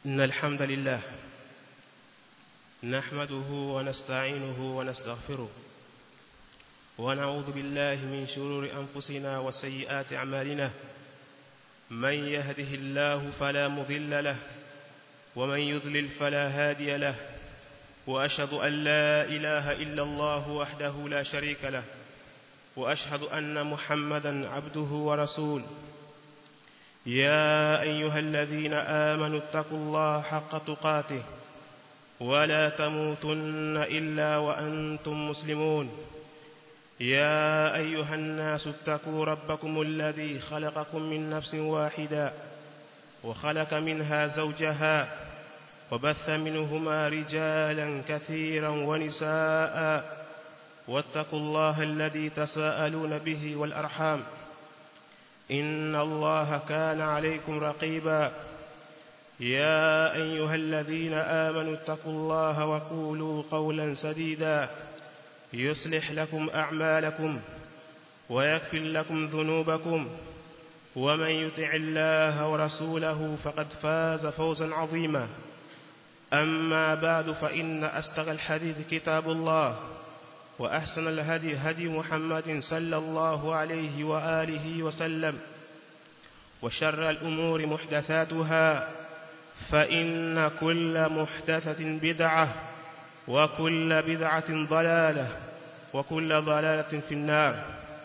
إن الحمد لله نحمده ونستعينه ونستغفره ونعوذ بالله من شرور أنفسنا وسيئات أعمالنا من يهده الله فلا مضل له ومن يضلل فلا هادي له وأشهد أن لا إله إلا الله وحده لا شريك له وأشهد أن محمدا عبده ورسوله يا أيها الذين آمنوا اتقوا الله حق تقاته ولا تموتن إلا وأنتم مسلمون يا أيها الناس اتقوا ربكم الذي خلقكم من نفس واحدة وخلق منها زوجها وبث منهما رجالا كثيرا ونساء واتقوا الله الذي تساءلون به والأرحام إن الله كان عليكم رقيبا يا أيها الذين آمنوا اتقوا الله وقولوا قولا سديدا يصلح لكم أعمالكم ويكفر لكم ذنوبكم ومن يطع الله ورسوله فقد فاز فوزا عظيما أما بعد فإن أستغى الحديث كتاب الله وأحسن الهدي هدي محمد صلى الله عليه وآله وسلم وشر الأمور محدثاتها فإن كل محدثة بدعة وكل بدعة ضلالة وكل ضلالة في النار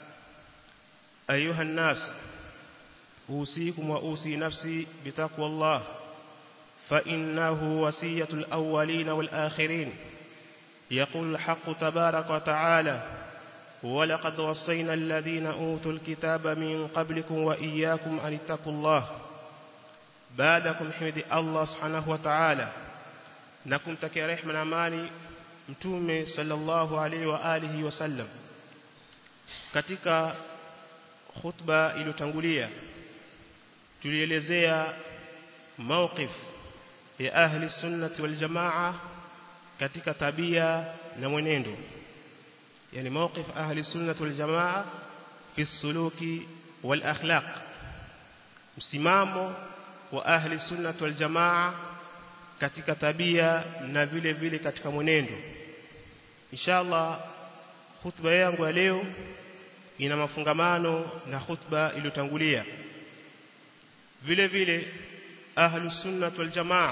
أيها الناس أوصيكم وأوصي نفسي بتقوى الله فإنه وصية الأولين والآخرين يقول الحق تبارك وتعالى ولقد وصينا الذين أوتوا الكتاب من قبلكم وإياكم أن اتقوا الله بعدكم حمد الله سبحانه وتعالى نكم تكي رحمة amani mtume sallallahu alaihi wa alihi wasallam katika khutba iliyotangulia tulielezea mawqif ya ahli sunnati wal jamaa katika tabia na mwenendo yani mawqif ahli sunnati wal jamaa fi suluki wal akhlaq msimamo wa ahli sunnati wal jamaa katika tabia na vile vile katika mwenendo inshallah khutba yangu ya leo ina mafungamano na khutba iliyotangulia vile vile ahlu sunnah wal jamaa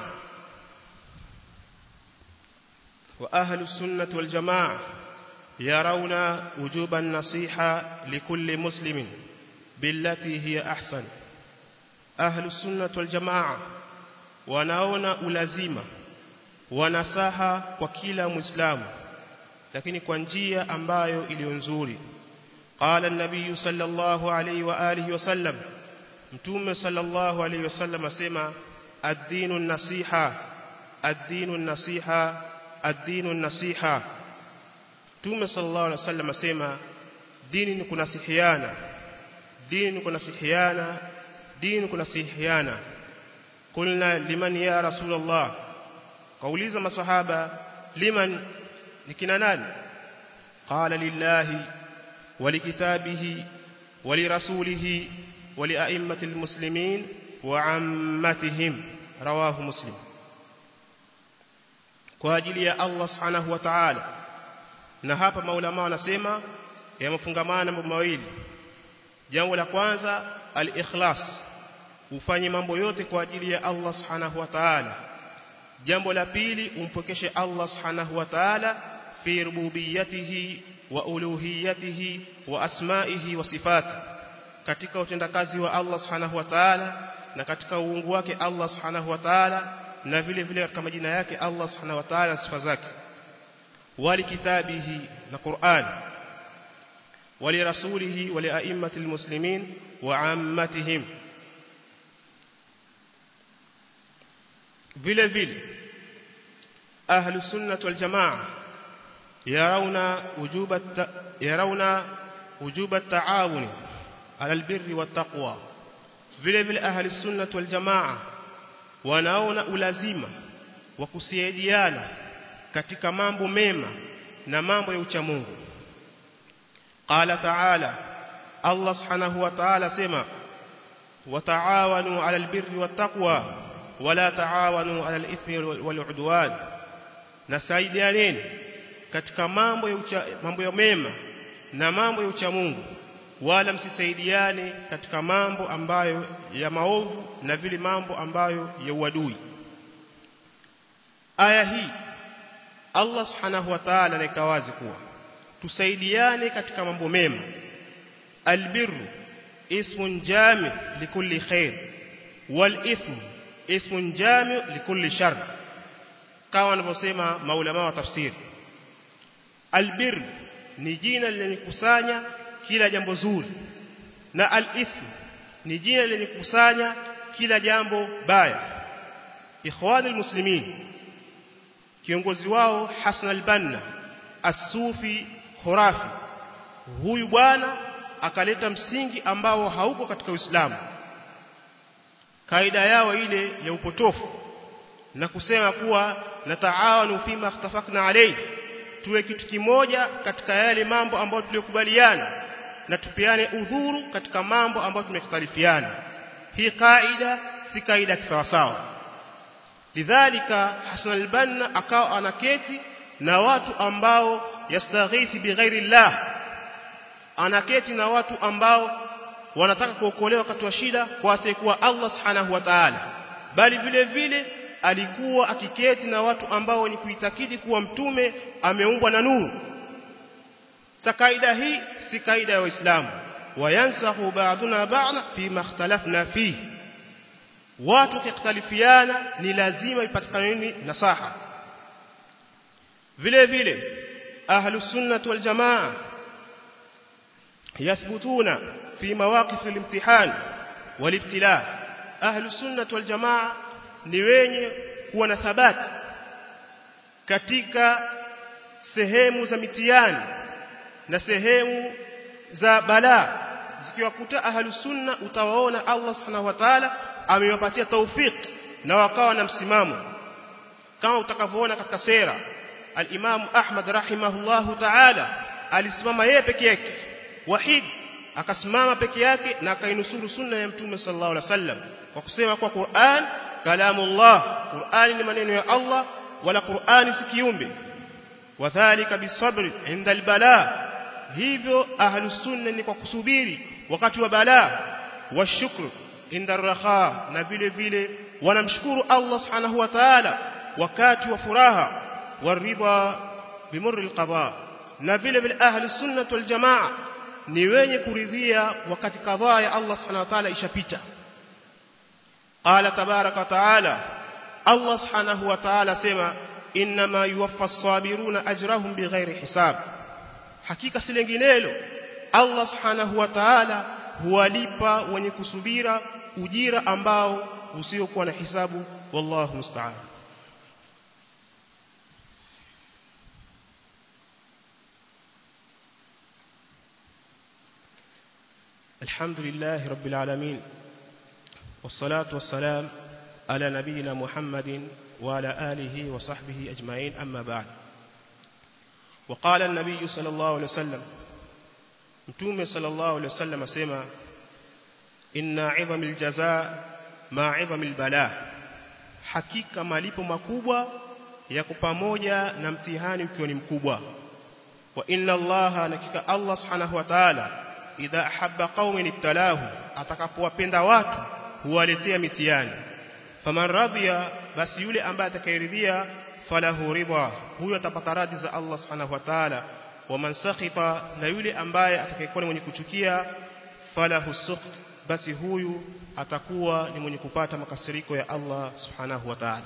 wa ahlu sunnah wal jamaa yarawna wujuban nasiha likulli muslimin billati hiya ahsan ahlu sunnah wal jamaa wanaona ulazima wanasaha kwa kila muislamu lakini kwa njia ambayo iliyo nzuri qala an-nabiy sallallahu alayhi wa alihi wasallam mtume sallallahu alayhi wasallam asema ad-dinu an-nasiha ad-dinu an-nasiha ad-dinu an-nasiha mtume sallallahu alayhi wasallam asema dini ni kunasihiana dini ni kunasihiana dini ni kunasihiana قلنا لمن يا رسول الله قوليza masahaba liman nikina nani qala lillahi walikitabihi walirasulihi waliaimmatil muslimin wa ammatihim rawahu muslim kwa ajili ya Allah subhanahu wa ta'ala na hapa maulama wanasema yamefungamana mambo mawili jambo la kwanza al-ikhlas ufanye mambo yote kwa ajili ya Allah subhanahu wa ta'ala jambo la pili umpokeshe Allah subhanahu wa ta'ala fi rububiyatihi wa uluhiyatihi wa asma'ihi wa sifati katika utendakazi wa Allah subhanahu wa ta'ala na katika uungu wake Allah subhanahu wa ta'ala na vile vile katika majina yake Allah subhanahu wa ta'ala na sifa zake wali kitabihi na Qur'an wali rasulihi wali a'immatil muslimin wa ammatihim vile vile ahlu sunnah wal jamaa yarawna wujuba yarawna wujuba taawun ala albirri wat taqwa vile vile ahlu sunnah wal jamaa wanaona ulazima wa kusaidiana katika mambo mema na mambo ya uchamungu qala ta'ala Allah subhanahu wa ta'ala sema wataawanu 'alal birri wattaqwa wala taawanu ala al-ithmi wal-udwan nasaidianeni katika mambo ya ucha, mambo ya mema na mambo ya ucha Mungu wala msisaidiane katika mambo ambayo ya maovu na vile mambo ambayo ya uadui aya hii Allah subhanahu wa ta'ala anaweka wazi kuwa tusaidiane katika mambo mema albirru ismun jami likulli khair wal ithmu ismun jami likulli shar kama wanavyosema maulama wa tafsiri albirru ni jina lenye kusanya kila jambo zuri na al-ithm ni jina lenye kukusanya kila jambo baya ikhwani muslimin kiongozi wao Hassan al-Banna as-Sufi khurafi huyu bwana akaleta msingi ambao hauko katika Uislamu kaida yao ile ya upotofu na kusema kuwa nataawanu fima ikhtafaqna alayhi tuwe kitu kimoja katika yale mambo ambayo tuliyokubaliana na tupeane udhuru katika mambo ambayo tumekhtalifiana hii kaida si kaida kisawasawa lidhalika Hasan al-Banna akawa anaketi na watu ambao yastaghithi bighairi Allah anaketi na watu ambao wanataka kuokolewa wakati wa shida kwa asiyekuwa Allah subhanahu wa ta'ala bali vile vile alikuwa akiketi na watu ambao ni kuitakidi kuwa mtume ameumbwa na nuru sa kaida hii si kaida ya Uislamu wayansahu ba'duna ba'da fi makhtalafna fihi watu kikhtalifiana ni lazima ipatikane nini nasaha vile vile ahlus sunnah wal jamaa yathbutuna fi mawaqif al-imtihan wal-ibtila ahlus sunnah wal jamaa ni wenye kuwa na thabati katika sehemu za mitihani na sehemu za balaa zikiwakuta ahlus sunna utawaona Allah subhanahu wa ta'ala amewapatia taufik na wakawa na msimamo kama utakavyoona katika sera al-Imam Ahmad rahimahullahu ta'ala alisimama yeye peke yake wahid akasimama peke yake na akainusuru sunna ya mtume sallallahu alaihi wasallam kwa kusema kwa Qur'an kalamullah Qur'ani ni maneno ya Allah wala Qur'ani si kiumbe wadhālika bisabri inda albala hivyo ahlus sunna ni kwa kusubiri wakati wa balaa washukru inda raha na vile vile wanamshukuru Allah subhanahu wa ta'ala wakati wa furaha waridha bimurri alqada na vile vile ahlus sunna wal jamaa ni wenye kuridhia wakati kadhaa ya Allah subhanahu wa ta'ala ishapita qala tabaraka ta'ala Allah subhanahu wa ta'ala sema inma yuwaffa as-sabiruna ajrahum bighairi hisab hakika si lenginelo Allah subhanahu wa ta'ala huwalipa wenye kusubira ujira ambao usiokuwa na hisabu wallahu musta'an الحمد لله رب العالمين والصلاة والسلام على نبينا محمد وعلى آله وصحبه أجمعين أما بعد وقال النبي صلى الله عليه وسلم متومه صلى الله عليه وسلم اسمع إن عظم الجزاء مع عظم البلاء hakika malipo makubwa yako pamoja na mtihani ukiwa ni mkubwa wa inna allaha nakika allah subhanahu wa ta'ala idha ahabba qaumin ibtalahu atakapowapenda watu huwaletea mitihani faman radhiya basi yule ambaye atakayeridhia falahu ridha huyo atapata radhi za Allah subhanahu wa ta'ala waman sakhita na yule ambaye atakayekuwa ni mwenye kuchukia falahu sukht basi huyu atakuwa ni mwenye kupata makasiriko ya Allah subhanahu wa ta'ala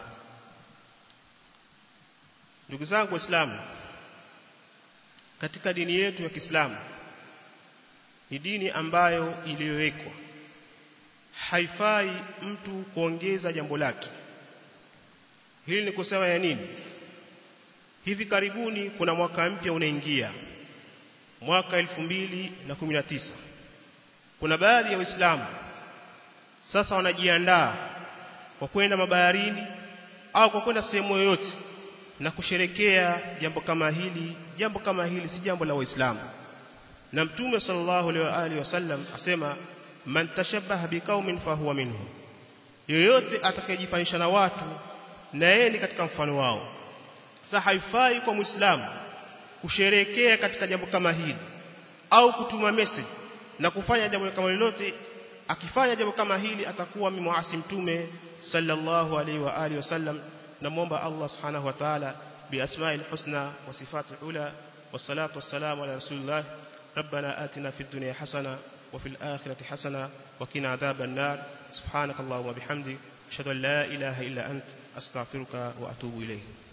ndugu zangu waislamu katika dini yetu ya Kiislamu ni dini ambayo iliyowekwa haifai mtu kuongeza jambo lake hili ni kusema ya nini hivi karibuni kuna mwaka mpya unaingia mwaka 2019 kuna baadhi ya waislamu sasa wanajiandaa kwa kwenda mabaharini au kwa kwenda sehemu yoyote na kusherekea jambo kama hili jambo kama hili si jambo la waislamu na mtume sallallahu alaihi wasallam asema man tashabbaha biqaumin fahuwa minhum yoyote atakayejifanisha na watu na yeye ni katika mfano wao sasa haifai kwa muislamu kusherekea katika jambo kama hili au kutuma message na kufanya jambo kama lolote akifanya jambo kama hili atakuwa mimuasi mtume sallallahu alaihi wa alihi wasallam namuomba Allah subhanahu wa ta'ala biasma'il husna wa sifatil ula wassalatu wassalamu ala rasulillah ربنا آتنا في الدنيا حسنة وفي الآخرة حسنة وقنا عذاب النار سبحانك اللهم وبحمدك أشهد أن لا إله إلا أنت أستغفرك وأتوب إليه